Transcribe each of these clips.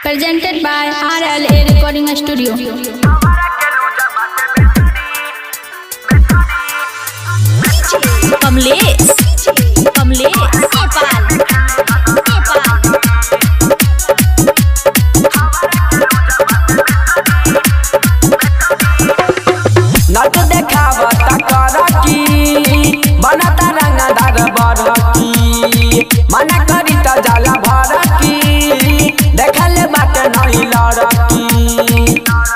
Presented by RLA Recording Studio. Kamlesh Kamlesh Nepal Nepal नट देखावता करकी बनता रंगदार बरकी मना करी त जाला भरकी देखल बाटे नहीं लड़की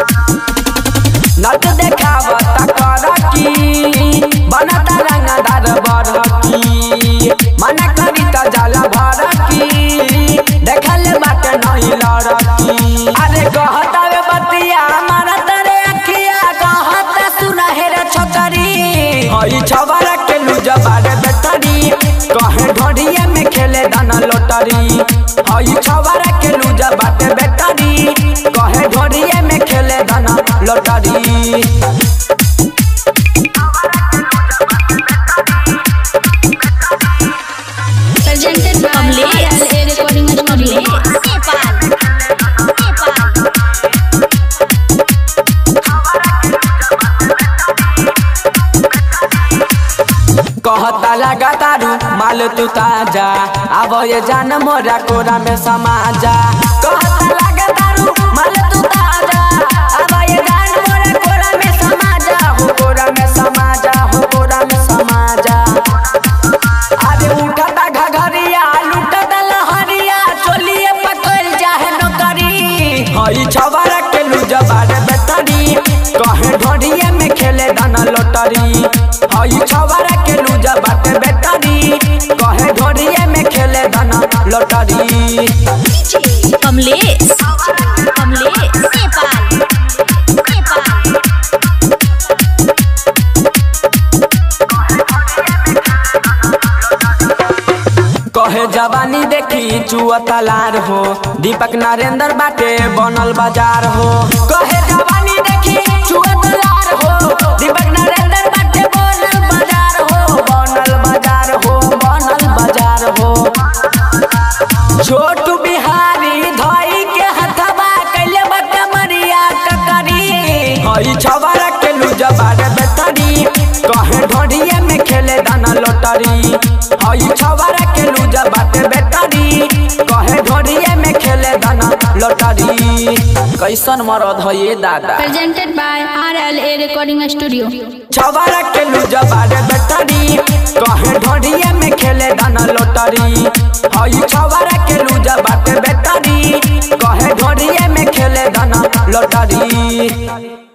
नट देखावता करकी बनता रंगदार बरकी मना करी त जाला भरकी देखल बाटे नहीं लड़की अरे कहता वे बतिया मारा तरे अखिया कहता सुनहेर छोकरी हई छवरा के लूजा बारे बेटरी कहे ढोढ़िया में खेले दाना लोटरी हई छवरा के लूजा बाटे बेटरी कहे ढोढ़िया में खेले दाना lottery Presented by Kamlesh RLA Recording Studio. Nepal Nepal कहता लगा तारू माल तू ताजा अब ये जान मोरा कोरा में समाजा कहता लगा तारू माल तू ताजा अब ये जान मोरा कोरा में समाजा हो कोरा में समाजा हो कोरा में समाजा अरे उठता घघरिया लुटता लहरिया चोलिए पकड़ जाहे नौकरी हई छवारा के लूजा बारे बेटरी कहे ढोढ़िए में खेले दाना लोटरी हई छवारा के लूजा बाटे बेटरी कहे ढोढ़िए में खेले दाना लोटरी कमलेश कमलेश नेपाल नेपाल कहे जवानी देखी चुअता लार हो दीपक नरेंद्र बाटे बनल बाजार हो कहे जवानी देखी चुअता लार हो दीपक नरेंद्र बाटे बनल बाजार हो बनल बाजार हो बनल बाजार हो छोटू बिहारी धई के हथवा कैले बटे मरिया टकरी हई छवारा के लूजा बारे बेटरी कहे ढोढ़िए में खेले दाना लोटरी हई छवारा के लूजा बाटे बेटरी कहे ढोढ़िए में खेले दाना लोटरी कैसन मरद है ये दादा Presented by RLA Recording Studio. छवारा के लूजा बारे बेटरी कहे ढोढ़िए में खेले दाना लोटरी हई छवारा के लूजा बाटे बेटरी कहे ढोढ़िए में खेले दाना लोटरी